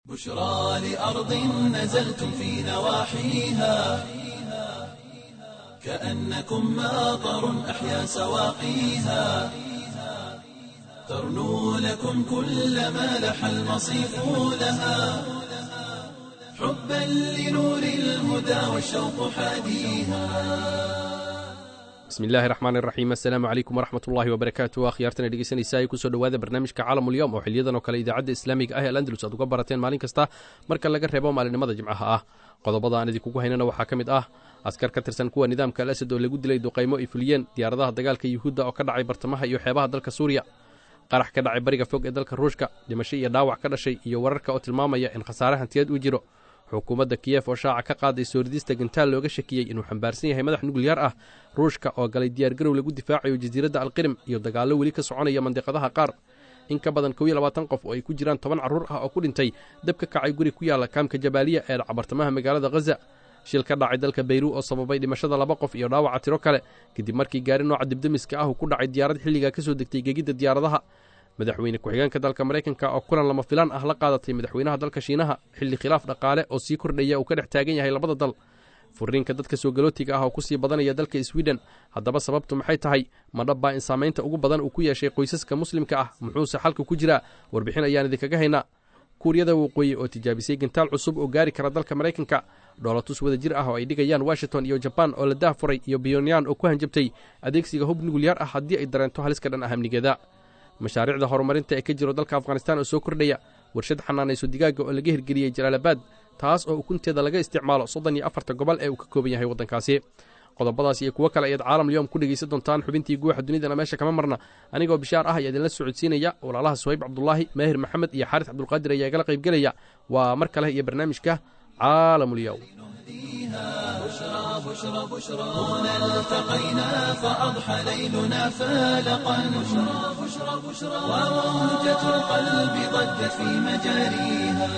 بشرى لأرض نزلتم في نواحيها كأنكم ماطر أحيا سواقيها ترنو لكم كل ما لح المصيف لها حبا لنور الهدى والشوق حاديها bismillaahi raxmaani raxiim assalaamu calaykum waraxmat ullaahi wabarakaatu akhyaartana dhegeysanaysa ay kusoo dhowaada barnaamijka caalamulyoom oo xiliyadan oo kale idaacadda islaamiga ah ee alandalus aad uga barateen maalin kasta marka laga reebo maalinimada jimcaha ah qodobada aan idinkugu haynana waxaa ka mid ah askar ka tirsan kuwa nidaamka al asad oo lagu dilay duqaymo ay fuliyeen diyaaradaha dagaalka yuhuudda oo ka dhacay bartamaha iyo xeebaha dalka suuriya qarax ka dhacay bariga fog ee dalka ruushka dhimasho iyo dhaawac ka dhashay iyo wararka oo tilmaamaya in khasaare hantiyeed uu jiro xukuumadda kiyef oo shaaca ka qaaday sooridista gantaal looga shakiyey inuu xambaarsan yahay madax nukliyaar ah ruushka oo galay diyaargarow lagu difaacayo jasiiradda alqirim iyo dagaallo weli ka soconaya mandiqadaha qaar in ka badan kow iyo labaatan qof oo ay ku jiraan toban carruur ah oo ku dhintay dab ka kacay guri ku yaalla kaamka jabaaliya ee dhacabartamaha magaalada khaza shil ka dhacay dalka bayru oo sababay dhimashada laba qof iyo dhaawaca tiro kale kadib markii gaari nooca dibdemiska ah uu ku dhacay diyaarad xilligaa ka soo degtay gegidda diyaaradaha madaxweyne ku-xigeenka dalka maraykanka oo kulan lama filaan ah la qaadatay madaxweynaha dalka shiinaha xilli khilaaf dhaqaale oo sii kordhaya uu ka dhex taagan yahay labada dal furiinka dadka soo galootiga ah oo ku sii badanaya dalka swiden haddaba sababtu maxay tahay ma dhabbaa in saamaynta ugu badan uu ku yeeshay qoysaska muslimka ah muxuuse xalka ku jiraa warbixin ayaan idinkaga haynaa kuuriyada waqooyi oo tijaabisay gantaal cusub oo gaari kara dalka maraykanka dhoolatus wada jir ah oo ay dhigayaan washington iyo jabaan oo la daahfuray iyo biyonyan oo ku hanjabtay adeegsiga hub nukliyaar ah haddii ay dareento haliska dhan ah amnigeeda mashaariicda horumarinta ee ka jiro dalka afghanistaan oo soo kordhaya warshad xanaanayso digaaga oo laga hirgeliyey jalaalabaad taas oo ukunteeda laga isticmaalo soddon iyo afarta gobol ee uu ka kooban yahay waddankaasi qodobadaas iyo kuwo kale ayaad caalam lyoom ku dhegaysan doontaan xubintii guuxa dunidana meesha kama marna anigoo bishaar ah ayaa idinla socodsiinaya walaalaha suhayb cabdulaahi maahir maxamed iyo xaaris cabdulqaadir ayaa igala qaybgelaya waa mar kale iyo barnaamijka caalamulyoom بشرى بشرى بشرى هنا التقينا فأضحى ليلنا فالقا بشرى بشرى بشرى وموجة القلب ضجت في مجاريها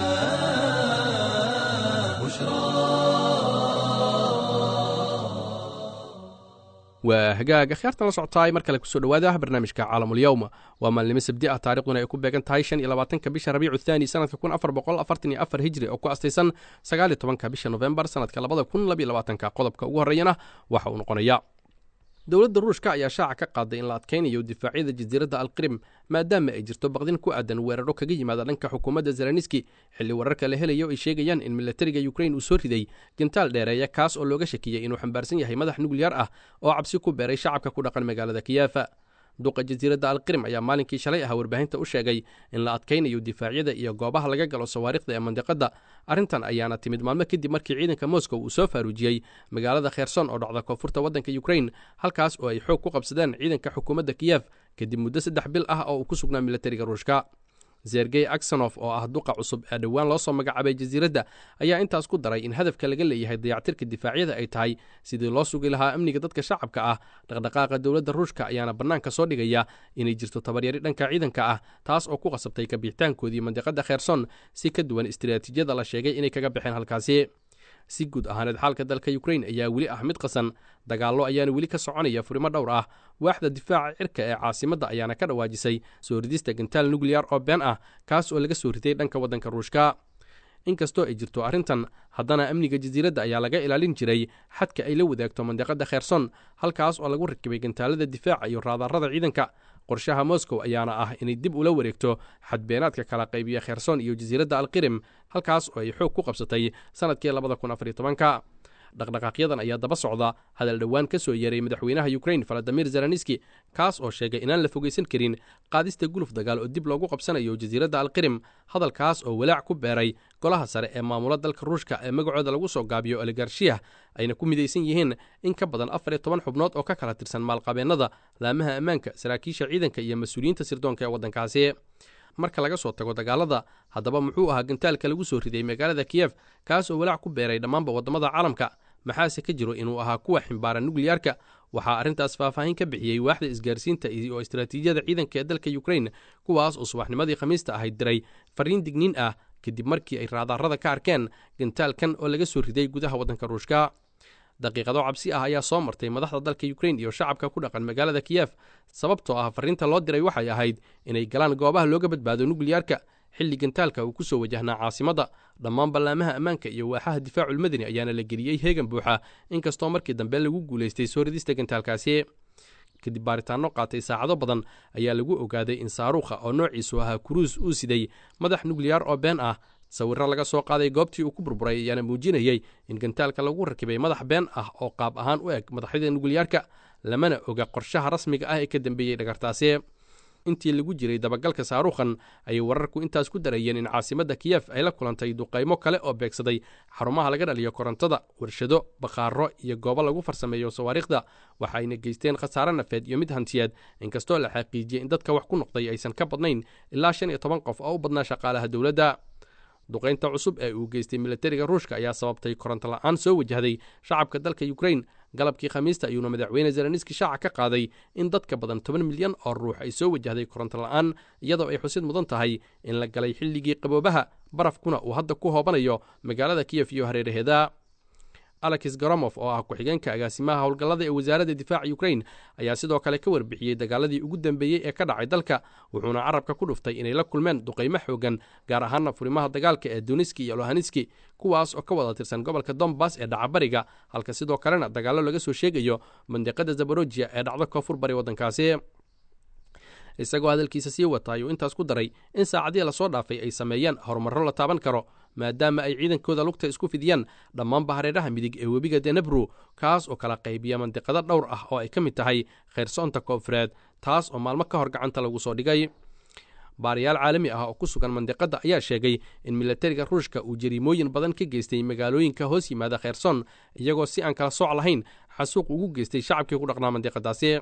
waa hagaag akhyaartan la socotaay mar kale kusoo dhowaada barnaamijka caalamulyowma waa maalnimo sabdi ah taarikhduna ay ku beegan tahay shan iyo labaatanka bisha rabiicu thaani sanadka kun afar boqol afartan iyo afar hijri oo ku astaysan sagaal iyo tobanka bisha nofembar sanadka labada kun labiyo labaatanka qodobka ugu horreeyana waxa uu noqonaya dowladda ruushka ayaa shaaca ka qaaday in la adkaynayo difaacyada jasiiradda alqirim maadaama ay jirto baqdin ku aadan weeraro kaga yimaada dhanka xukuumadda zeleniski xilli wararka la helayo ay sheegayaan in milatariga ukrain uu soo riday gantaal dheereeya kaas oo looga shakiyey inuu xambaarsan yahay madax nukliyaar ah oo cabsi ku beeray shacabka ku dhaqan magaalada kiyafa duqa jasiiradda alqirim ayaa maalinkii shalay ah warbaahinta u sheegay in la adkaynayo difaacyada iyo goobaha laga galo sawaariikhda ee mandiqadda arrintan ayaana timid maalmo kadib markii ciidanka moscow uu soo faaruujiyey magaalada kherson oo dhacda koonfurta waddanka ukrain halkaas oo ay xoog ku qabsadeen ciidanka xukuumadda kiyef kadib muddo saddex bil ah oo uu ku sugnaa milatariga ruushka zergey aksonof oo ah duqa cusub ee dhowaan loo soo magacaabay jasiiradda ayaa intaas ku daray in hadafka laga leeyahay dayactirka difaacyada ay tahay sidii loo sugi lahaa amniga dadka shacabka ah dhaqdhaqaaqa dowladda ruushka ayaana bannaanka soo dhigaya inay jirto tabaryari dhanka ciidanka ah taas oo ku qasabtay kabixitaankoodii mandiqadda kherson si ka duwan istiraatiijyada la sheegay inay kaga baxeen halkaasi si guud ahaaneed xaalka dalka ukrain ayaa weli ah mid qasan dagaallo ayaana weli ka soconaya furimo dhowr ah waaxda difaaca cirka ee caasimadda ayaana ka dhawaajisay soo ridista gantaal nukliyar oo been ah kaas oo laga soo riday dhanka waddanka ruushka inkastoo ay jirto arrintan haddana amniga jasiiradda ayaa laga ilaalin jiray xadka ay la wadaagto mandiqadda kherson halkaas oo lagu rakibay gantaalada difaaca iyo raadarada ciidanka qorshaha moscow ayaana ah inay dib ula wareegto xadbeenaadka kala qaybiya kherson iyo jasiiradda alqirim halkaas oo ay xoog ku qabsatay sannadkii labada kun afariyo tobanka dhaqdhaqaaqyadan ayaa daba socda hadal dhowaan ka soo yeeray madaxweynaha ukrain valadimir zelenski kaas oo sheegay inaan la fogaysan karin qaadista guluf dagaal oo dib loogu qabsanayo jasiiradda alqirim hadalkaas oo walaac ku beeray golaha sare ee maamula dalka ruushka ee magacooda lagu soo gaabiyo oligarshiyah ayna ku midaysan yihiin in ka badan afar iyo toban xubnood oo ka kala tirsan maalqabeennada laamaha ammaanka saraakiisha ciidanka iyo mas-uuliyiinta sirdoonka ee waddankaasi marka laga soo tago dagaalada haddaba muxuu ahaa gantaalka lagu soo riday magaalada kiyef kaas oo walaac ku beeray dhammaanba waddamada caalamka maxaase ka jiro inuu ahaa kuwa ximbaara nukliyaarka waxaa arrintaas faahfaahin ka bixiyey waaxda isgaarsiinta iyo istaraatiijiyada ciidanka ee dalka ukrain kuwaas oo subaxnimadii khamiista ahayd diray fariin digniin ah kadib markii ay raadaarada ka arkeen gantaalkan oo laga soo riday gudaha waddanka ruushka daqiiqado cabsi ah ayaa soo martay madaxda dalka ukrain iyo shacabka ku dhaqan magaalada kiyef sababtoo ah fariinta loo diray waxay ahayd inay galaan goobaha looga badbaado nukliyaarka xilli gantaalka uu ku soo wajahnaa caasimadda dhammaan ballaamaha ammaanka iyo waaxaha difaaculmadani ayaana la geliyey heegan buuxa inkastoo markii dambe lagu guulaystay soo ridista gantaalkaasi kadib baaritaanno qaatay saacado badan ayaa lagu ogaaday in saaruukha oo noociisu ahaa kuruus uu siday madax nukliyaar oo been ah sawirro laga soo qaaday goobtii uu ku burburay ayaana muujinayey in gantaalka lagu rakibay madax been ah oo qaab ahaan u eg madaxyada nukliyaarka lamana oga qorshaha rasmiga ah ee ka dambeeyey dhagartaasi intii lagu jiray dabagalka saaruukhan ayay wararku intaas ku darayeen in caasimadda kiyef ay la kulantay duqaymo kale oo beegsaday xarumaha laga dhaliyo korontada warshado bakhaaro iyo goobo lagu farsameeyo sawaariikhda waxa ayna geysteen khasaare nafeed iyo mid hantiyeed inkastoo la xaqiijiyey in dadka wax ku noqday aysan ka badnayn ilaa shan iyo toban qof oo u badnaa shaqaalaha dowladda duqaynta cusub ee uu geystay milatariga ruushka ayaa sababtay koronto la'aan soo wajahday shacabka dalka yukrain galabkii khamiista ayuuna madaxweyne zelenski shaaca ka qaaday in dadka badan toban milyan oo ruux ay soo wajahday koronto la'aan iyadoo ay xusid mudan tahay in la galay xilligii qaboobaha barafkuna uu hadda ku hoobanayo magaalada kiyef iyo hareeraheeda alex goromof oo ah ku-xigeenka agaasimaha howlgallada ee wasaaradda difaaca yukrain ayaa sidoo kale ka warbixiyey dagaaladii ugu dambeeyey ee ka dhacay dalka wuxuuna carabka ku dhuftay inay la kulmeen duqaymo xoogan gaar ahaana furimaha dagaalka ee duniski iyo lohanski kuwaas oo ka wada tirsan gobolka dombas ee dhacabariga halka sidoo kalena dagaallo laga soo sheegayo mandiqada zaborojia ee dhacdo koonfur bari waddankaasi isagoo hadalkiisa sii wata ayuu intaas ku daray in saacadii lasoo dhaafay ay sameeyeen horumarro la taaban karo maadaama ay ciidankooda lugta isku fidiyaan dhammaanba hareeraha midig ee webiga denebru kaas oo kala qaybiya mandiqado dhowr ah oo ay ka mid tahay khayrsoonta koonfureed taas oo maalmo ka hor gacanta lagu soo dhigay baariyaal caalami ah oo ku sugan mandiqadda ayaa sheegay in milatariga ruushka uu jariimooyin badan ka geystay magaalooyinka hoos yimaada kheyrson iyagoo si aan kala sooc lahayn xasuuq ugu geystay shacabkii ku dhaqnaa mandiqadaasi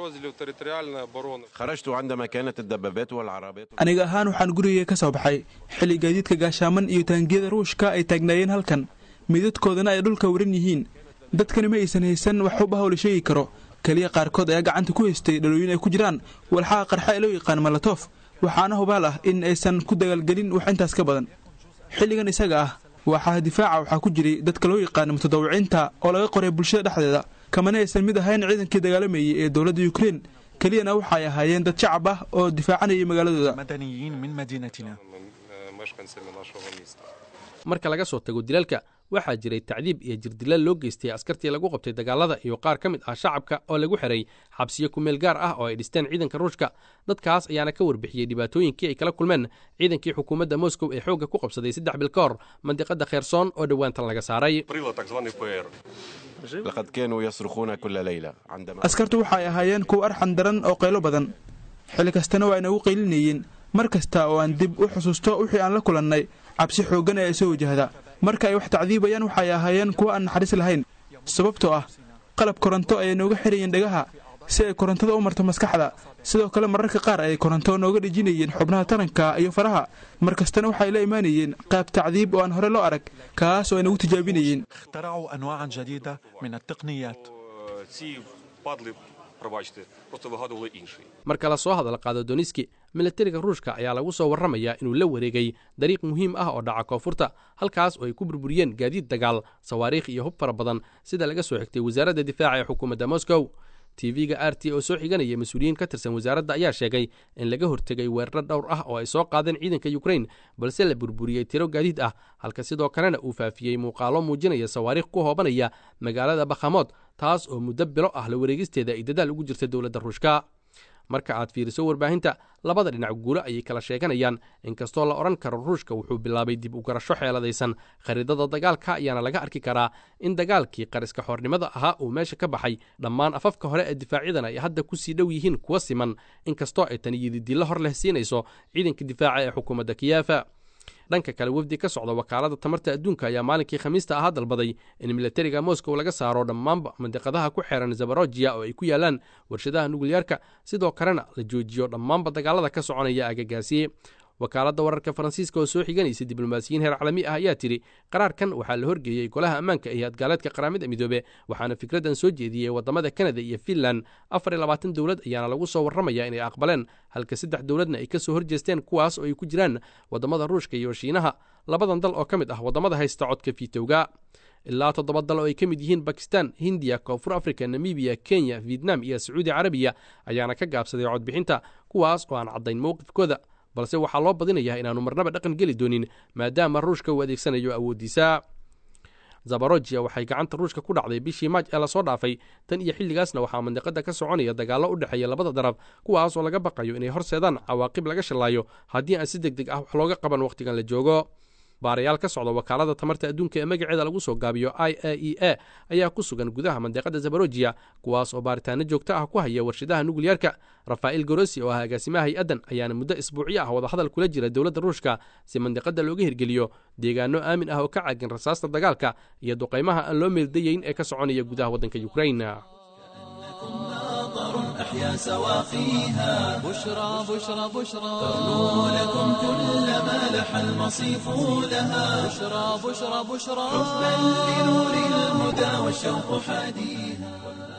aniga ahaan waxaan gurigay ka soo baxay xilli gaadiidka gaashaaman iyo taangiyada ruushka ay taagnaayeen halkan midadkoodana ay dhulka waran yihiin dadkani ma aysan haysan wax uba hawla sheegi karo keliya qaarkood ayaa gacanta ku haystay dhalooyin ay ku jiraan walxaha qarxa ee loo yaqaan malatof waxaana hubaal ah in aysan ku dagaalgelin wax intaas ka badan xilligan isaga ah waaxaha difaaca waxaa ku jiray dadka loo yaqaana mutadawiciinta oo laga qoray bulshada dhexdeeda kamana aysan mid ahayn ciidankii dagaalamayay ee dowladda yukrain keliyana waxay ahaayeen dad shacab ah oo difaacanayay magaaladooda marka laga soo tago dilalka waxaa jiray tacdiib iyo jirdilal loo geystay askartii lagu qabtay dagaalada iyo qaar ka mid ah shacabka oo lagu xiray xabsiyo kumeel gaar ah oo ay dhisteen ciidanka ruushka dadkaas ayaana ka warbixiyey dhibaatooyinkii ay kala kulmeen ciidankii xukuumadda moscow ee xoogga ku qabsaday saddex bil ka hor mandiqada kheyrsoon oo dhowaantan laga saaray askartu waxay ahaayeen kuwa arxan daran oo qaylo badan xilli kastana waa inagu qaylinayeen mar kasta oo aan dib u xusuusto wixii aan la kulannay cabsi xooggan ee ay soo wajahda marka ay wax tacdiibayaan waxay ahaayeen kuwa aan naxariis lahayn sababtoo ah qalab koronto ayay nooga xirayeen dhagaha si ay korontada u marto maskaxda sidoo kale mararka qaar ayay koronto nooga dhejinayeen xubnaha taranka iyo faraha mar kastana waxay la imaanayeen qaab tacdiib oo aan hore loo arag kaas oo ay nagu tijaabinayeen marka la soo hadal qaado doniski milatariga ruushka ayaa lagu soo warramayaa inuu la wareegay dariiq muhiim ah oo dhaca koonfurta halkaas oo ay ku burburiyeen gaadiid dagaal sawaariikh iyo hub fara badan sida laga soo xigtay wasaaradda difaaca ee xukuumadda moscow tv-ga r t oo soo xiganaya mas-uuliyiin ka tirsan wasaaradda ayaa sheegay in laga hortegay weeraro dhowr ah oo ay soo qaadeen ciidanka yukrain balse la burburiyey tiro gaadiid ah halka sidoo kalena uu faafiyey muuqaalo muujinaya sawaariikh ku hoobanaya magaalada bakhamood taas oo muddo bilo ah la wareegisteeda ay dadaal ugu jirta dowladda ruushka marka aad fiiriso warbaahinta labada dhinac guulo ayay kala sheeganayaan inkastoo la odhan karo ruushka wuxuu bilaabay dib u garasho xeeladaysan khariidada dagaalka ayaana laga arki karaa in dagaalkii qariska xoornimada ahaa uu meesha ka baxay dhammaan afafka hore ee difaacyadan ay hadda ku sii dhow yihiin kuwa siman inkastoo ay tani yididillo hor leh siinayso ciidanka difaaca ee xukuumadda kiyefa dhanka kale wefdi ka socda wakaalada tamarta adduunka ayaa maalinkii khamiista ahaa dalbaday in milatariga moscow laga saaro dhammaanba mandiqadaha ku xeeran zabarojiya oo ay ku yaalaan warshadaha nukliyaarka sidoo kalena la joojiyo dhammaanba dagaalada ka soconaya agagaasiye wakaaladda wararka faransiiska oo soo xiganaysa diblomaasiyiin heer caalami ah ayaa tidhi qaraarkan waxaa la horgeeyey golaha ammaanka ee hadgaaleedka qaramada midoobe waxaana fikraddan soo jeediyey waddamada kanada iyo finland afar iyo labaatan dowlad ayaana lagu soo warramayaa inay aqbaleen halka saddex dowladna ay ka soo horjeesteen kuwaas oo ay ku jiraan waddamada ruushka iyo shiinaha labadan dal oo ka mid ah waddamada haysta codka fiitowga ilaa toddoba dal oo ay ka mid yihiin bakistan hindiya koonfur afrika namibiya kenya vietnam iyo sacuudi carabiya ayaana ka gaabsaday codbixinta kuwaas oo aan caddayn mowqifkooda balse waxaa loo badinayaa inaanu marnaba dhaqan geli doonin maadaama ruushka uu adeegsanayo awooddiisa zabarojiya waxay gacanta ruushka ku dhacday bishii maaj ee lasoo dhaafay tan iyo xilligaasna waxaa mandiqada ka soconaya dagaallo u dhexeeya labada daraf kuwaas oo laga baqayo inay horseedaan cawaaqib laga shallaayo haddii aan si deg deg ah wax looga qaban wakhtigan la joogo baarayaal ka socda wakaalada tamarta adduunka ee magaceeda lagu soo gaabiyo i a e a ayaa ku sugan gudaha mandiqada zabarojiya kuwaas oo baaritaano joogto ah ku haya warshadaha nukliyeerka rafaa'il gorosi oo ah agaasimaha hay-addan ayaana muddo isbuucyo ah wadahadal kula jira dowladda ruushka si mandiqada looga hirgeliyo deegaano aamin ah oo ka caagan rasaasta dagaalka iyo duqaymaha aan loo meeldayeyn ee ka soconaya gudaha waddanka yukrain أحيا سواقيها بشرى بشرى بشرى تغنو لكم كل ما لح المصيف لها بشرى بشرى بشرى حبا لنور الهدى والشوق حاديها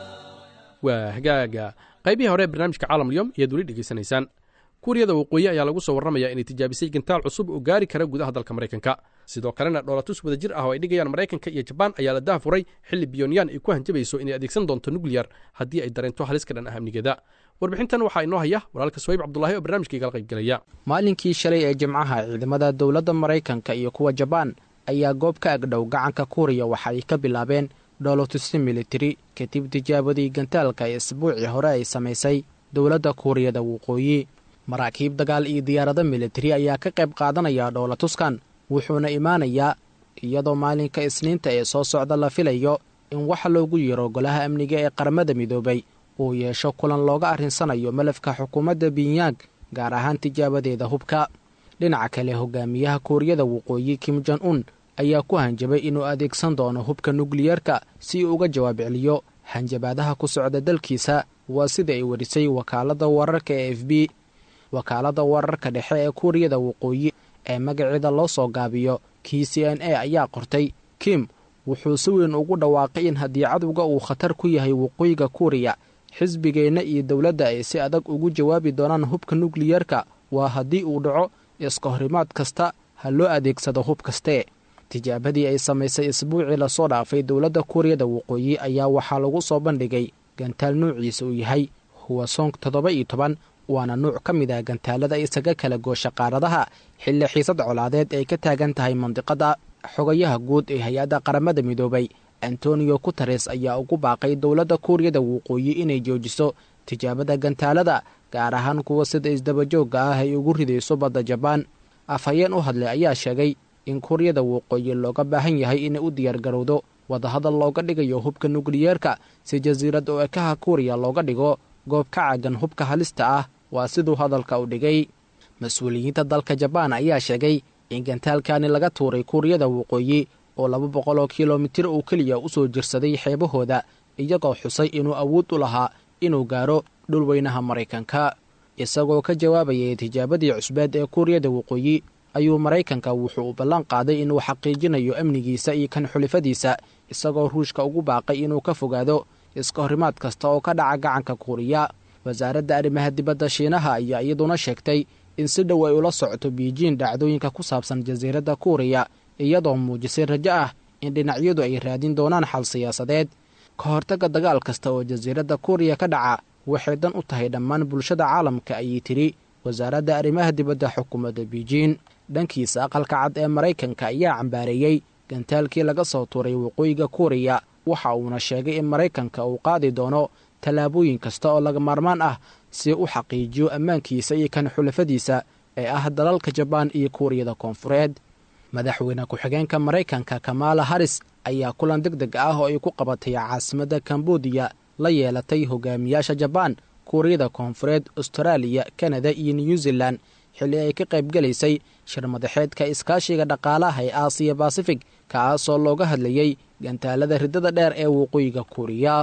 waa hagaaga qaybihii hore ee barnaamijka caalamulyoom ayaad weli dhegaysanaysaan kuuriyada waqooyi ayaa lagu soo warramayaa inay tijaabisay gantaal cusub oo gaari kara gudaha dalka maraykanka sidoo kalena dhoolatus wada jir ah oo ay dhigayaan maraykanka iyo jabaan ayaa la dahafuray xilli biyonyan ay ku hanjabayso inay adeegsan doonto nukliyar haddii ay dareento halis ka dhan ah amnigeeda warbixintan waxaa inoo haya walaalka suwayb cabdulaahi oo barnaamijka igala qaybgelaya maalinkii shalay ee jimcaha ciidamada dowladda maraykanka iyo kuwa jabaan ayaa goob ka agdhow gacanka kuuriya waxa ay ka bilaabeen dhoolotusi militari kadib tijaabadii gantaalka ee isbuucii hore ay samaysay dowladda kuuriyada waqooyi maraakiib dagaal iyo diyaarado militari ayaa ka qayb qaadanaya dhoolatuskan wuxuuna imaanayaa iyadoo maalinka isniinta ee soo socda la filayo in waxa loogu yeero golaha amniga ee qaramada midoobay uu yeesho kulan looga arrinsanayo malafka xukuumadda binyang gaar ahaan tijaabadeeda hubka dhinaca kale hogaamiyaha kuuriyada waqooyi kim jon un ayaa ku hanjabay inuu adeegsan doono hubka nukliyerka si uu uga jawaab celiyo hanjabaadaha ku socda dalkiisa waa sida ay warisay wakaaladda wararka ee f b wakaaladda wararka dhexe ee kuuriyada waqooyi ee magaceeda loo soo gaabiyo k c n a ayaa qortay kim wuxuu si weyn ugu dhawaaqay in haddii cadowga uu khatar ku yahay waqooyiga kuuriya xisbigeenna iyo dowladda ay si adag ugu jawaabi doonaan hubka nukliyerka waa haddii uu dhaco iska horimaad kasta ha loo adeegsado hub kaste tijaabadii ay samaysay isbuucii lasoo dhaafay dowladda kuuriyada waqooyi ayaa waxaa lagu soo bandhigay gantaal nuuciisa uu yahay huwasong toddoba iyo toban waana nuuc ka mid ah gantaalada isaga kala goosha qaaradaha xilli xiisad colaadeed ay ka taagan tahay mandiqada xogayaha guud ee hay-adda qaramada midoobay antonio guteres ayaa ugu baaqay dowladda kuuriyada waqooyi inay joojiso tijaabada gantaalada gaar ahaan kuwa sida isdabajoogga ah ay ugu ridayso badda jabaan afhayeen u hadlay ayaa sheegay in kuuriyada waqooyi looga baahan yahay inay u diyaargarowdo wadahadal looga dhigayo hubka nukliyeerka si jasiirad oo ekaha kuuriya looga dhigo goob ka caagan hubka halista ah waa siduu hadalka u dhigay mas-uuliyiinta dalka jabaan ayaa sheegay in gantaalkani laga tuuray kuuriyada waqooyi oo laba boqol oo kilomitir uu keliya u soo jirsaday xeebahooda iyagoo xusay inuu awood u lahaa inuu gaaro dhulweynaha maraykanka isagoo ka jawaabayay tijaabadii cusbeed ee kuuriyada waqooyi ayuu maraykanka wuxuu u ballan qaaday inuu xaqiijinayo amnigiisa iyo kan xulifadiisa isagoo ruushka ugu baaqay inuu ka fogaado iska horimaad kasta oo ka dhaca gacanka kuuriya wasaaradda arrimaha dibadda shiinaha ayaa iyaduna sheegtay in si dhow ay ula socoto biijiin dhacdooyinka ku saabsan jasiiradda kuuriya iyadoo muujisay rajo ah in dhinacyadu ay raadin doonaan xal siyaasadeed ka hortagga dagaal kasta oo jasiiradda kuuriya ka dhaca waxay dan u tahay dhammaan bulshada caalamka ayay tidhi wasaaradda arrimaha dibadda xukuumadda biijiin dhankiisa aqalka cad ee maraykanka ayaa cambaareeyey gantaalkii laga soo tuuray waqooyiga kuuriya waxa uuna sheegay in maraykanka uu qaadi doono tallaabooyin kasta oo laga maarmaan ah si u xaqiijiyo ammaankiisa iyo kan xulafadiisa ee ah dalalka jabaan iyo kuuriyada koonfureed madaxweyne ku-xigeenka maraykanka kamaala haris ayaa kulan deg deg ah oo ay ku qabatay caasimadda kambudiya la yeelatay hogaamiyaasha jabaan kuuriyada koonfureed astaraaliya kanada iyo new zealan xilli ay ka qaybgelaysay shirmadaxeedka iskaashiga dhaqaalaha ee aasiya basifig kaasoo looga hadlayey gantaalada riddada dheer ee waqooyiga kuuriya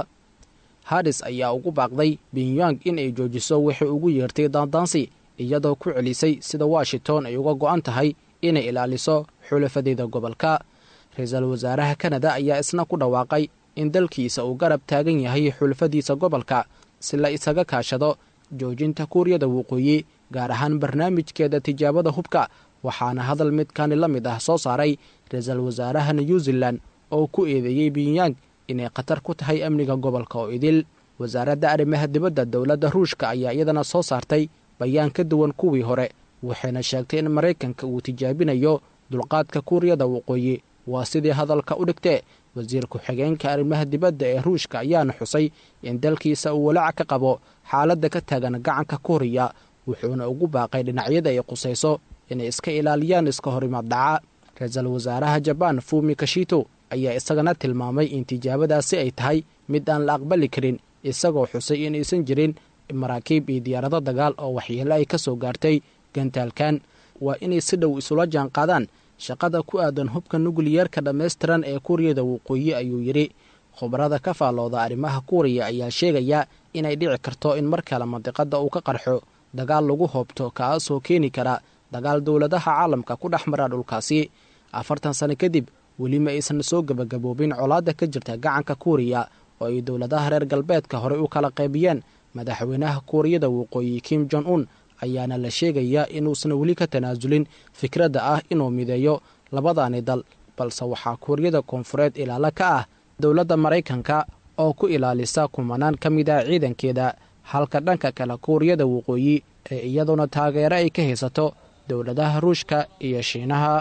haris ayaa ugu baaqday binyang in ay joojiso waxay ugu yeertay daandaansi iyadoo ku celisay sida washington ay uga go'an tahay inay ilaaliso xulafadeeda gobolka ra-iisul wasaaraha kanada ayaa isna ku dhawaaqay in dalkiisa uu garab taagan yahay xulafadiisa gobolka si la isaga kaashado joojinta kuuriyada waqooyi gaar ahaan barnaamijkeeda tijaabada hubka waxaana hadal midkani la mid ah soo saaray ra-iisul wasaaraha new zealan oo ku eedeeyey binyang inay khatar ku tahay amniga gobolka oo idil wasaaradda arrimaha dibadda dowladda ruushka ayaa iyadana soo saartay bayaan ka duwan kuwii hore waxayna sheegtay in maraykanka uu tijaabinayo dulqaadka kuuriyada waqooyi waa sidii hadalka u dhigtee wasiir ku-xigeenka arrimaha dibadda ee ruushka ayaana xusay in dalkiisa uu walaac ka qabo xaaladda ka taagan gacanka kuuriya wuxuuna ugu baaqay dhinacyada ay qusayso inay iska ilaaliyaan iska horimaad dhaca ra-iisul wasaaraha jabaan fumi kashito ayaa isagana tilmaamay in tijaabadaasi ay tahay mid aan la aqbali karin isagoo xusay inaysan jirin maraakiib iyo diyaarado dagaal oo waxyeelo ay ka soo gaartay gantaalkan waa inay si dhow isula jaan qaadaan shaqada ku aadan hubka nukliyeerka dhammaystiran ee kuuriyada waqooyi ayuu yidhi khubarada ka faallooda arrimaha kuuriya ayaa sheegaya inay dhici karto in mar kale mandiqadda uu ka qarxo dagaal lagu hoobto kaasoo keeni kara dagaal dowladaha caalamka ku dhex mara dhulkaasi afartan sano kadib weli ma aysan soo gebagaboobin colaadda ka jirta gacanka kuuriya oo ay dowladaha reer galbeedka horey u kala qaybiyeen madaxweynaha kuuriyada waqooyi kim jon un ayaana la sheegayaa inuusan weli ka tanaasulin fikradda ah inuu mideeyo labadaani dal balse waxaa kuuriyada koonfureed ilaalo ka ah dowladda maraykanka oo ku ilaalisa kumanaan ka mid ah ciidankeeda halka dhanka kale kuuriyada waqooyi ee iyaduna taageero ay ka haysato dowladaha ruushka iyo shiinaha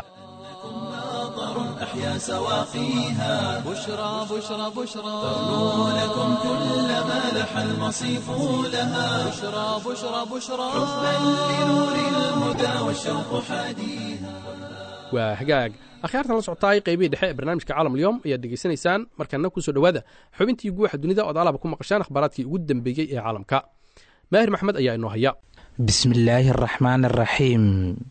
أحيا سواقيها بشرى بشرى بشرى تغنو لكم كل ما لح المصيف لها بشرى بشرى بشرى حبا لنور الهدى والشوق حاديها waa hagaag akhyaartan la socotaay qaybihii dhexe ee barnaamijka caalamulyoom ayaad dhegaysanaysaan markana kusoo dhowaada xubintii guuxa dunida ood alaba ku maqashaan akhbaaraadkii ugu dambeeyey ee caalamka maahir maxmed ayaa inoo haya bismillaahi araxmaan araxiim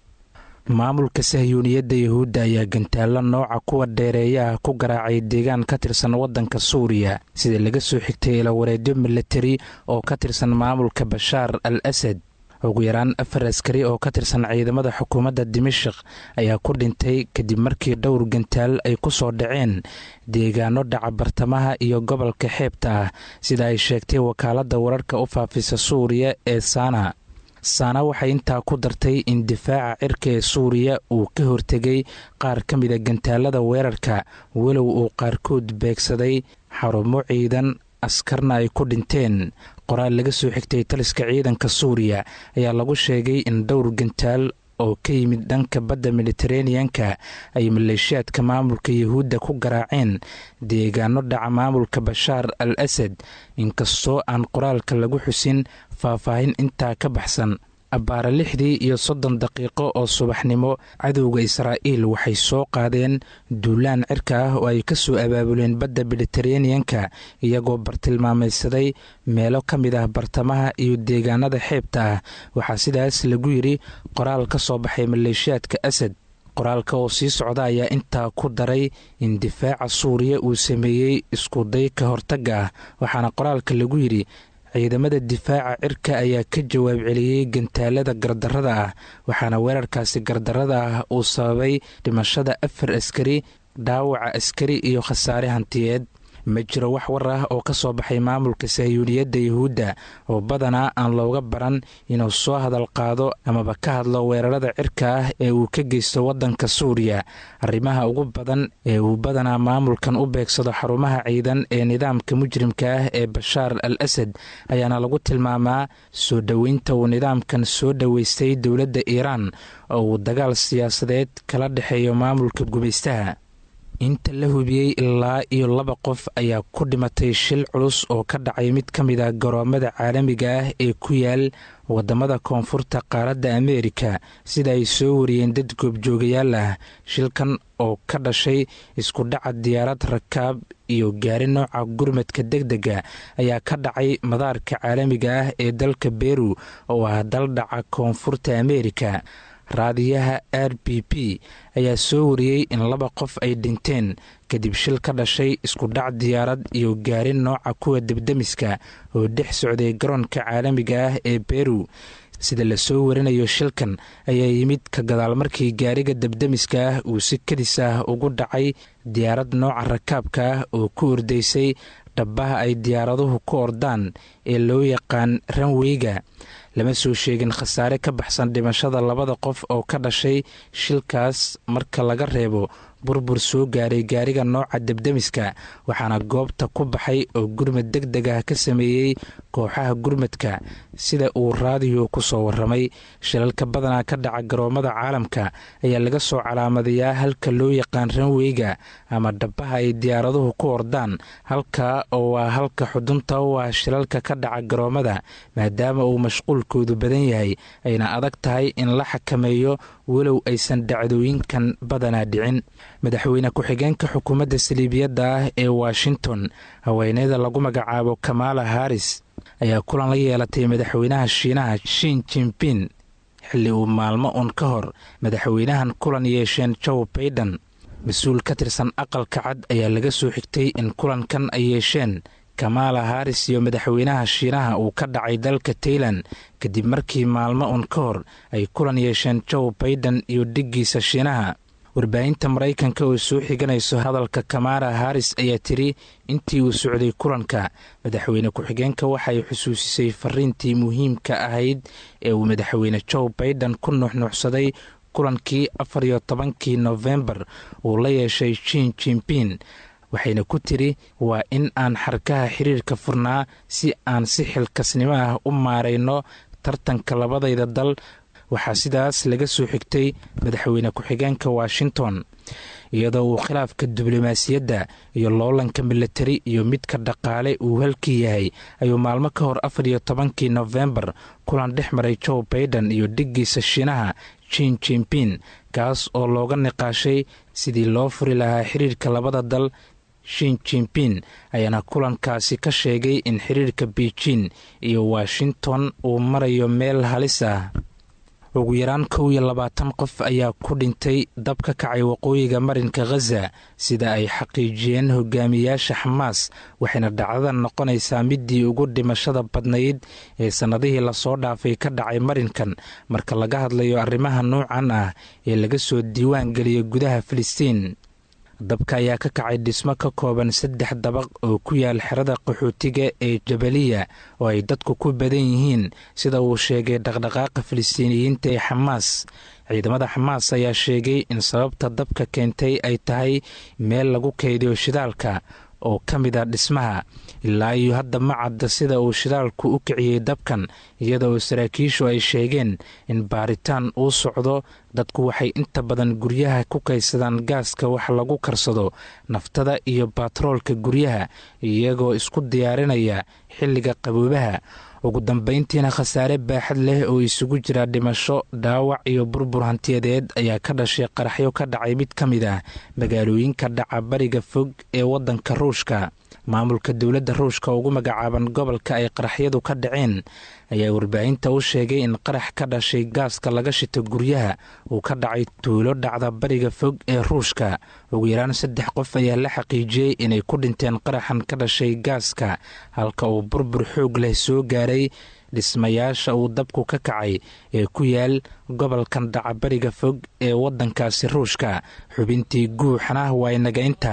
maamulka sahyuuniyadda yahuudda ayaa gantaallo nooca kuwa dheereeyaha ku garaacay deegaan ka tirsan waddanka suuriya sida laga soo xigtay ilawareedyo milatari oo ka tirsan maamulka bashaar al asad ugu yaraan afar askari oo ka tirsan ciidamada xukuumadda dimashik ayaa ku dhintay kadib markii dhowr gantaal ay ku soo dhaceen deegaano dhaca bartamaha iyo gobolka xeebta ah sida ay sheegtay wakaaladda wararka u faafisa suuriya ee saana saana waxay intaa ku dartay in difaaca cirka ee suuriya uu ka hortegay qaar ka mida gantaalada weerarka walow uu qaarkood beegsaday xarumo ciidan askarna ay ku dhinteen qoraal laga soo xigtay taliska ciidanka suuriya ayaa lagu sheegay in dhowr gantaal oo ka yimid dhanka badda mediteraneanka ay maleeshiyaadka maamulka yahuudda ku garaaceen deegaano dhaca maamulka bashaar al asad inkastoo aan qoraalka lagu xusin faahfaahin intaa ka baxsan abbaara lixdii iyo soddon daqiiqo oo subaxnimo cadowga israa'iil waxay soo qaadeen duulaan cirka ah oo ay ka soo abaabuleen badda mediteraneanka iyagoo bartilmaamaysaday meelo ka mid ah bartamaha iyo deegaanada xeebta ah waxaa sidaas lagu yidhi qoraal ka soo baxay maleeshiyaadka asad qoraalka oo sii socda ayaa intaa ku daray in difaaca suuriya uu sameeyey iskuday ka hortagga ah waxaana qoraalka lagu yidhi ciidamada difaaca cirka ayaa ka jawaab celiyey gantaalada gardarrada ah waxaana weerarkaasi gardarrada ah uu sababay dhimashada afar askari dhaawaca askari iyo khasaare hantiyeed ma jiro wax war ah oo ka soo baxay maamulka sahyuuniyadda yahuudda oo badanaa aan looga baran inuu soo hadal qaado amaba ka hadlo weerarada cirka ah ee uu ka geysto waddanka suuriya arrimaha ugu badan ee uu badanaa maamulkan u beegsado xarumaha ciidan ee nidaamka mujrimka ah ee bashaar al asad ayaana lagu tilmaamaa soo dhoweynta uu nidaamkan soo dhoweystay dowladda iiraan oo uu dagaal siyaasadeed kala dhexeeyo maamulka gumaystaha inta la hubiyey ilaa iyo laba qof ayaa ku dhimatay shil culus oo ka dhacay mid ka mid a garoomada caalamiga ah ee ku yaal wadamada koonfurta qaaradda ameerika sida ay soo wariyeen dad goobjoogayaal ah shilkan oo ka dhashay isku dhaca diyaarad rakaab iyo gaari nooca gurmadka deg dega ayaa ka dhacay madaarka caalamiga ah ee dalka beru oo ah dal dhaca koonfurta ameerika raadiyaha r b p ayaa soo wariyey in laba qof ay dhinteen kadib shil ka dhashay isku dhac diyaarad iyo gaari nooca kuwa debdemiska oo dhex socday garoonka caalamiga ah ee beru sida lasoo warinayo shilkan ayaa yimid ka gadaal markii gaariga debdemiska ah uu si kadis ah ugu dhacay diyaarad nooca rakaabka ah oo ku ordaysay dhabaha ay diyaaraduhu ku ordaan ee loo yaqaan ranweyga lama soo sheegin khasaare ka baxsan dhimashada labada qof oo ka dhashay shilkaas marka laga reebo burbur soo gaaray gaariga nooca debdemiska waxaana goobta ku baxay oo gurmad deg deg ah ka sameeyey kooxaha gurmadka sida uu raadiyo ku soo waramay shilalka badanaa ka dhaca garoomada caalamka ayaa laga soo calaamadayaa halka loo yaqaan ranweyga ama dhabaha ay diyaaraduhu ku ordaan halka oo waa halka xudunta u ah shilalka ka dhaca garoomada maadaama uu mashquulkoodu badan yahay ayna adag tahay in la xakameeyo walow aysan dhacdooyinkan badanaa dhicin madaxweyne ku-xigeenka xukuumadda saliibiyadda ah ee washington haweeneyda lagu magacaabo kamala haris ayaa kulan la yeelatay madaxweynaha shiinaha shin jimpin xilli uu maalmo un ka hor madaxweynahan kulan yeesheen joe baiden mas-uul ka tirsan aqalka cad ayaa laga soo xigtay in kulankan ay yeesheen kamala haris iyo madaxweynaha shiinaha uu ka dhacay dalka tailan kadib markii maalmo un ka hor ay kulan yeesheen joe baiden iyo dhiggiisa shiinaha warbaahinta maraykanka oo soo xiganayso hadalka kamala haris ayaa tiri intii uu socday kulanka madaxweyne ku-xigeenka waxay xusuusisay fariintii muhiimka ahayd ee uu madaxweyne joe baiden ku nuuxnuuxsaday kulankii afar iyo tobankii nofembar uu la yeeshay jin jimpin waxayna ku tiri waa in aan xarkaha xiriirka furnaa si aan si xilkasnimo ah u maarayno tartanka labadayda dal waxaa sidaas laga soo xigtay madaxweyne ku-xigeenka washington iyadoo uu khilaafka diblomaasiyadda iyo loolanka milatari iyo midka dhaqaale uu halkii yahay ayuu maalmo ka hor afar iyo tobankii nofembar kulan dhex maray joe baiden iyo dhiggiisa shiinaha jin jimpin kaas oo looga niqaashay sidii loo furi lahaa xiriirka labada dal shin jimpin ayaana kulankaasi ka sheegay in xiriirka beijin iyo washington uu marayo meel halis ah ugu yaraan kow iyo labaatan qof ayaa ku dhintay dab ka kacay waqooyiga marinka khaza sida ay xaqiijiyeen hogaamiyaasha xamaas waxayna dhacdada noqonaysaa midii ugu dhimashada badnayd ee sannadihii lasoo dhaafay ka dhacay marinkan marka laga hadlayo arrimaha noocan ah ee laga soo diiwaan geliyay gudaha filistiin dabka ayaa ka kacay dhismo ka kooban saddex dabaq oo ku yaal xerada qaxootiga ee jabaliya oo ay dadku ku badan yihiin sida uu sheegay dhaqdhaqaaqa filistiiniyiinta ee xamaas ciidamada xamaas ayaa sheegay in sababta dabka keentay ay tahay meel lagu kaydiyo shidaalka oo ka mid a dhismaha ilaa iyo hadda ma cadda sida uu shidaalku u kiciyey dabkan iyada oo saraakiishu ay sheegeen in baaritaan uu socdo dadku waxay inta badan guryaha ku kaydsadaan gaaska wax lagu karsado naftada iyo batroolka guryaha iyagoo isku diyaarinaya xilliga qaboobaha ugu dambayntiina khasaare baaxad leh oo isugu jira dhimasho dhaawac iyo burbur hantiyadeed ayaa ka dhashay qaraxyo ka dhacay mid ka mid ah magaalooyinka dhaca bariga fog ee waddanka ruushka maamulka dowladda ruushka ugu magacaaban gobolka ay qaraxyadu ka dhaceen ayaa warbaahinta u sheegay in qarax ka dhashay gaaska laga shito guryaha uu ka dhacay tuulo dhacda bariga fog ee ruushka ugu yaraan saddex qof ayaa la xaqiijiyey inay ku dhinteen qaraxan ka dhashay gaaska halka uu burbur xoog leh soo gaaray dhismayaasha uu dabku ka kacay ee ku yaal gobolkan dhaca bariga fog ee waddankaasi ruushka xubintii guuxana waa inaga inta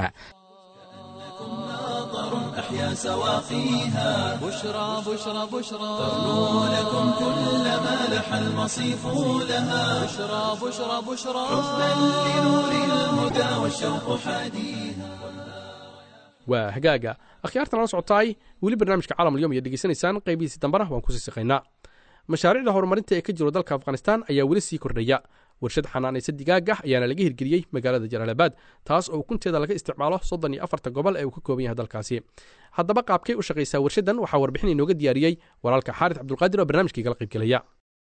أحيا سواقيها بشرى بشرى بشرى ترنو لكم كل ما لح المصيف لها بشرى بشرى بشرى حبا لنور الهدى والشوق حديها waa hagaaga akhyaartan la socotaay weli barnaamijka caalam alyom ayaad degeysanaysaan qaybihiisii dambana waan kusii siqaynaa mashaariicda horumarinta ee ka jiro dalka afghanistan ayaa weli sii kordhaya warshad xanaanaysa digaag ah ayaana laga hirgeliyey magaalada jalaalabaad taas oo ukunteeda laga isticmaalo soddon iyo afarta gobol ee uu ka kooban yahay dalkaasi haddaba qaabkay u shaqaysaa warshaddan waxaa warbixin inooga diyaariyey walaalka xaaris cabdulqaadir oo barnaamijkii kala qaybgelaya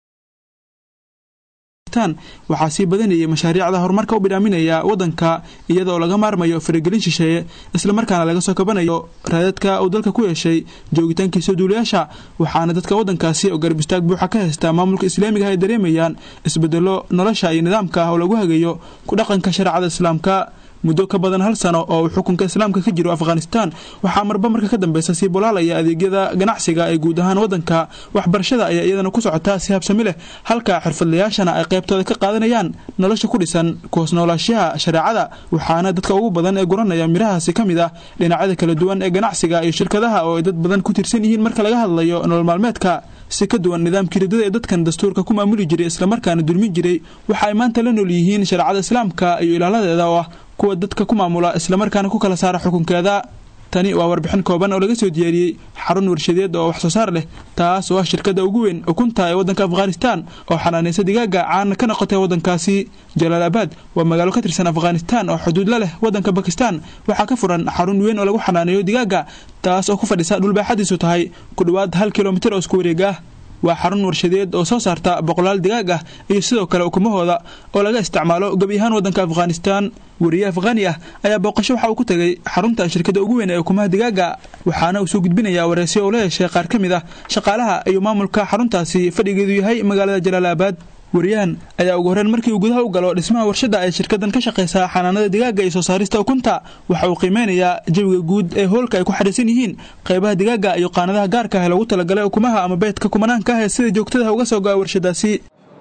waxaa sii badanayay mashaariicda horumarka u bidhaaminaya waddanka iyadaoo laga maarmayo faragelin shisheeye islamarkaana laga soo kabanayo raadadka uu dalka ku yeeshay joogitaankiisa duulayaasha waxaana dadka waddankaasi oo garbistaag buuxa ka haysta maamulka islaamiga ah ay dareemayaan isbedelo nolosha iyo nidaamka ah oo lagu hagayo ku dhaqanka shareecada islaamka muddo ka badan hal sano oo uu xukunka islaamka ka jiro afghanistan waxaa marba marka ka dambeysa sii bolaalaya adeegyada ganacsiga ee guud ahaan waddanka waxbarashada ayaa iyadana ku socotaa si habsami leh halka xirfadlayaashana ay qaybtooda ka qaadanayaan nolosha ku dhisan kuhoos noolaashaha shareecada waxaana dadka ugu badan ee guranaya mirahaasi ka mid ah dhinacyada kala duwan ee ganacsiga iyo shirkadaha oo ay dad badan ku tirsan yihiin marka laga hadlayo nolol maalmeedka si ka duwan nidaamkii ridada ee dadkan dastuurka ku maamuli jiray islamarkaana dulmin jiray waxa ay maanta la nool yihiin shareecada islaamka iyo ilaaladeeda oo ah kuwa dadka ku maamula islamarkaana ku kala saara xukunkeeda tani waa warbixin kooban oo laga soo diyaariyey xarun warshadeed oo wax soo saar leh taas oo ah shirkadda ugu weyn ukunta ee waddanka afghanistan oo xanaanaysa digaaga caana ka noqotay waddankaasi jalaalabaad waa magaalo ka tirsan afghanistan oo xuduud la leh waddanka bakistan waxaa ka furan xarun weyn oo lagu xanaaneeyo digaaga taas oo ku fadhisa dhulbaaxadiisu tahay ku dhowaad hal kilomitir oo isku wareeg ah waa xarun warshadeed oo soo saarta boqolaal digaag ah iyo sidoo kale ukumahooda oo laga isticmaalo gebi ahaan waddanka afghanistan wariye afghani ah ayaa booqasho waxa uu ku tegay xarunta shirkadda ugu weyn ee ukumaha digaaga waxaana uu soo gudbinayaa wareysyo oo la yeeshay qaar ka mid ah shaqaalaha iyo maamulka xaruntaasi fadhigeedu yahay magaalada jalaalabaad wariyahan ayaa ugu horreyn markii uu gudaha u galo dhismaha warshadda ay shirkaddan ka shaqaysaa xanaanada digaaga iyo soo saarista ukunta waxa uu qiimeynayaa jawiga guud ee hoolka ay ku xadhiisan yihiin qaybaha digaaga iyo qaanadaha gaarka ah ee lagu talagalay ukumaha ama beedka kumanaanka ah ee sida joogtadaha uga soo go'a warshadaasi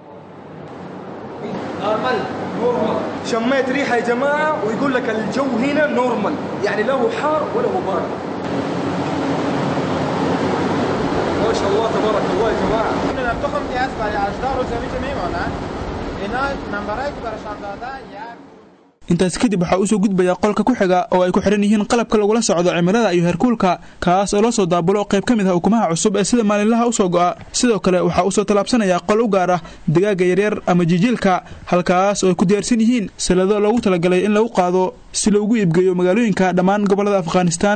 شميت ريحه يا جماعه ويقول لك الجو هنا نورمال يعني لا هو حار ولا هو بارد ما شاء الله تبارك الله يا جماعه تخم که هست برای اجدار و زمین میمانند اینا نمبرهایی که برشان داده یک intaas kadib waxaa usoo gudbaya qolka ku xiga oo ay ku xihan yihiin qalabka lagula socdo cimilada iyo heerkuulka kaas oo la soo daabulo qayb ka mid ah ukumaha cusub ee sida maalinlaha usoo go'a sidoo kale waxaa usoo tallaabsanaya qol u gaar ah digaaga yaryar ama jijiilka halkaas oo ay ku diyaarsan yihiin salado loogu talagalay in lagu qaado si loogu iibgeeyo magaalooyinka dhammaan gobollada afghanistan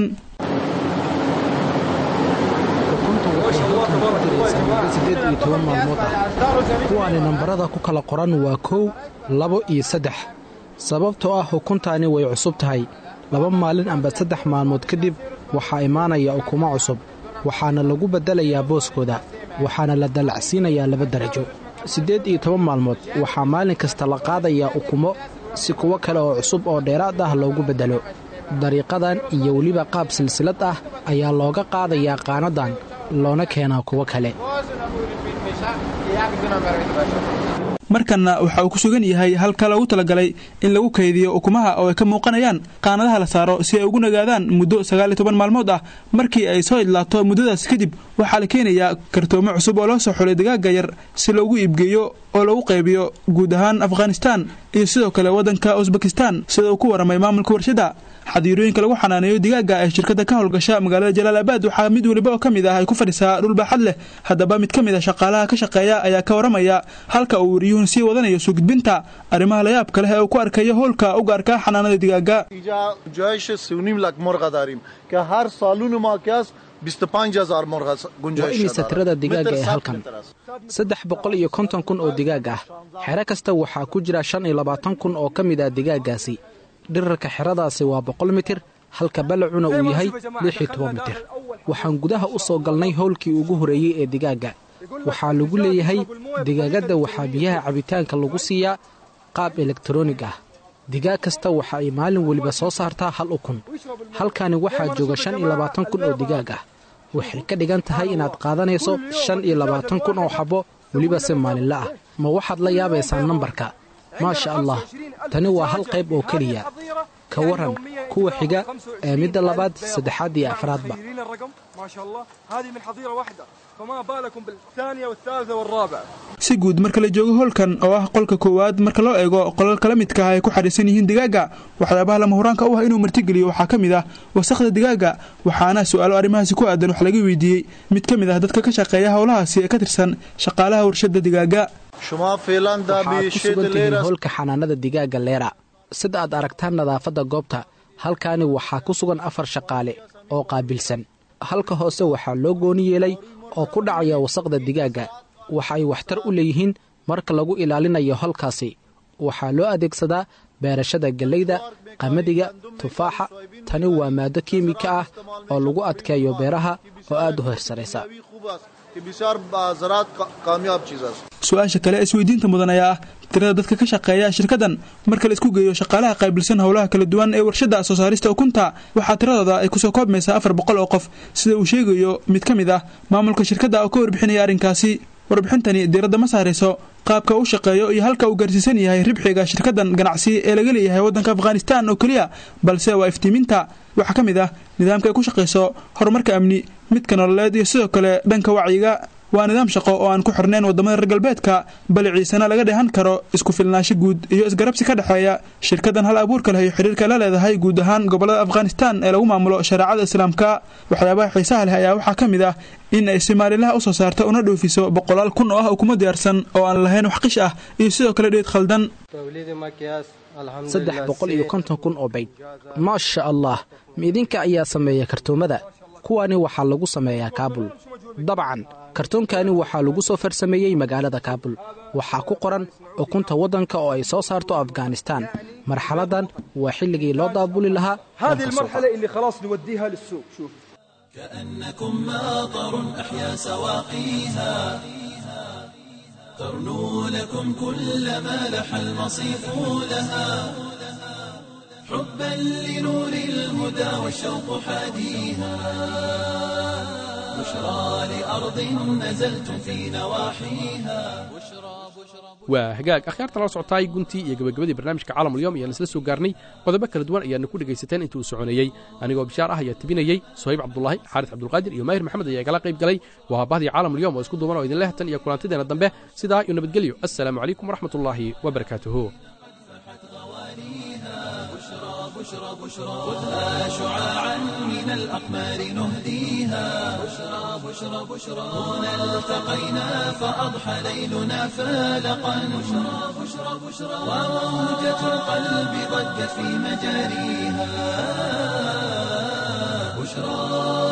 sideed iyo toban maalmood ah kuwaani nambarada ku kala qoran waa kow labo iyo saddex sababtoo ah ukuntaani way cusub tahay laba maalin amba saddex maalmood kadib waxaa imaanaya ukumo cusub waxaana lagu beddelayaa booskooda waxaana la dallacsiinayaa laba darajo siddeed iyo toban maalmood waxaa maalin kasta la qaadayaa ukumo si kuwo kale oo cusub oo dheeraad ah loogu beddelo dariiqadan iyo weliba qaab silsilad ah ayaa looga qaadayaa qaanadan loona keenaa kuwo kale markanna waxa uu ku sugan yahay halka loogu talagalay in lagu kaydiyo ukumaha oo ay ka muuqanayaan qaanadaha la saaro si ay ugu nagaadaan muddo sagaal iyo toban maalmood ah markii ay soo idlaato muddadaas kadib waxaa la keenayaa kartoomo cusub oo loo soo xulay digaaga yar si loogu iibgeeyo oo lagu qaybiyo guud ahaan afghanistan iyo sidoo kale waddanka usbekistan sida uu ku waramay maamulka warshadda xadiirooyinka lagu xanaaneeyo digaaga ee shirkadda ka howlgasha magaalada jalaalabaad waxaa mid weliba oo ka mid ah ay ku fadhisaa dhul baaxad leh haddaba mid ka mid a shaqaalaha ka shaqeeya ayaa ka waramaya halka uu wariyuhun sii wadanayo soo gudbinta arrimaha layaabka leh ee uu ku arkayo howlka u gaarka xanaanada digaaga جایش سونیم لک مرغ داریم که هر سالون ما که است 25000 مرغ waa گنجایش imisa داره. tirada digaaga متر ee صد halkan متر است. saddex boqol iyo konton kun oo digaag ah xero kasta waxaa ku jira shan iyo labaatan kun oo ka mid ah digaaggaasi dhirarka xeradaasi waa boqol mitir halka balacuna uu yahay lix iyo toban mitir waxaan gudaha u soo galnay howlkii ugu horeeyey ee digaagga waxaa lagu leeyahay digaagadda waxaa biyaha cabitaanka lagu siiyaa qaab elektaroonig ah digaag kasta waxa ay maalin weliba soo saartaa hal ukun halkani waxaa jooga shan iyo labaatan kun oo digaag ah waxay ka dhigan tahay inaad qaadanayso shan iyo labaatan kun oo xabbo weliba si maalinla ah ma waxaad la yaabaysaan nambarka maasha allah tani waa hal qayb oo keliya ka waran kuwa xiga ee midda labaad saddexaad iyo afraadba تخيلين الرقم ما شاء الله هذه من حظيره واحده فما بالكم بالثانيه والثالثه والرابعه si guud marka la joogo howlkan oo ah qolka koowaad marka loo eego qolal kala midka ah ay ku xadhiisan yihiin digaaga waxyaabaha lama huraanka u ah inuu martigeliyo waxaa ka mid ah wasakhda digaaga waxaana su-aalo arrimahaasi ku aadan wax laga weydiiyey mid ka mid ah dadka ka shaqeeya howlahaasi ee ka tirsan shaqaalaha warshadda digaaga شما فعلا در waxaad ku بیشت sugan tihiin لیر است. howlka xanaanada digaagga leera sida aad aragtaan nadaafadda goobta halkaani waxaa ku sugan afar shaqaale oo qaabilsan halka hoose waxaa loo gooni yeelay oo ku dhacaya wasaqda digaagga waxa ay waxtar u leeyihiin marka lagu ilaalinayo halkaasi waxaa loo adeegsadaa beerashada galleyda qamadiga tufaaxa tani waa maaddo kiimika ah oo lagu adkeeyo beeraha oo aad u horsaraysa خوب است कि बिसार ज़रात कामयाब चीज़ है su-aasha kale ee isweydiinta mudan ayaa ah tirada dadka ka shaqeeya shirkaddan marka la isku geeyo shaqaalaha qaabilsan howlaha kala duwan ee warshadda soo saarista ukunta waxaa tiradooda ay kusoo koobmaysaa afar boqol oo qof sida uu sheegayo mid ka mid ah maamulka shirkadda oo ka warbixinaya arrinkaasi warbixintani diiradda ma saarayso qaabka uu shaqeeyo iyo halka uu gaarsiisan yahay ribxiga shirkaddan ganacsi ee laga leeyahay waddanka afghanistan oo keliya balse waa iftiiminta waxaa ka mid ah nidaamka ay ku shaqayso horumarka amni midka nololeed iyo sidoo kale dhanka wacyiga waa nidaam shaqo oo aan ku xirnayn waddamada reer galbeedka bal ciisena laga dheehan karo isku filnaansho guud iyo isgarabsi ka dhexeeya shirkaddan hal abuurka leh iyo xidhiirka la leedahay guud ahaan gobollada afghanistan ee lagu maamulo shareecada islaamka waxyaabaha xiisaha leh ayaa waxaa ka mid ah in ay somaalilaha u soo saarto una dhoofiso boqolaal kun oo ah ukumo diyaarsan oo aan lahayn wax qish ah iyo sidoo kale dheed khaldan saddex boqol iyo konton kun oo bayd maasha allah ma idinka ayaa sameeya kartoomada kuwani waxaa lagu sameeyaa kaabul dabcan kartoonkani waxaa lagu soo farsameeyey magaalada kaabul waxaa ku qoran ukunta waddanka oo ay soo saarto afghanistan marxaladan waa xilligii loo daabuli lahaa هذه المرحلة اللي خلاص نوديها للسوق شوف كأنكم ماطر أحيا سواقيها ترنو لكم كل ما لح المصيف لها حبا لنور الهدى والشوق حاديها بشرى لأرض نزلتم في نواحيها waa hagaag akhyaarta lala socotaay guntii iyo gabagabadii barnaamijka caalamulyoom ayaan isla soo gaarnay qodobo kala duwan ayaana ku dhegaysateen intii uu soconeeyey anigoo bishaar ah ayaa tebinayey sohayb cabdulaahi xaaris cabdulqaadir iyo maahir maxamed ayaa igala qayb galay waa habahdii caalamulyoom oo isku duuban oo idinleh tan iyo kulantideena dambe sidaa iyo nabadgelyo assalaamu calaykum waraxmatullaahi wabarakaatuhu بشرى بشرى خذها شعاعا من الأقمار نهديها بشرى بشرى بشرى هنا التقينا فأضحى ليلنا فالقا بشرى بشرى بشرى وموجة القلب ضجت في مجاريها بشرى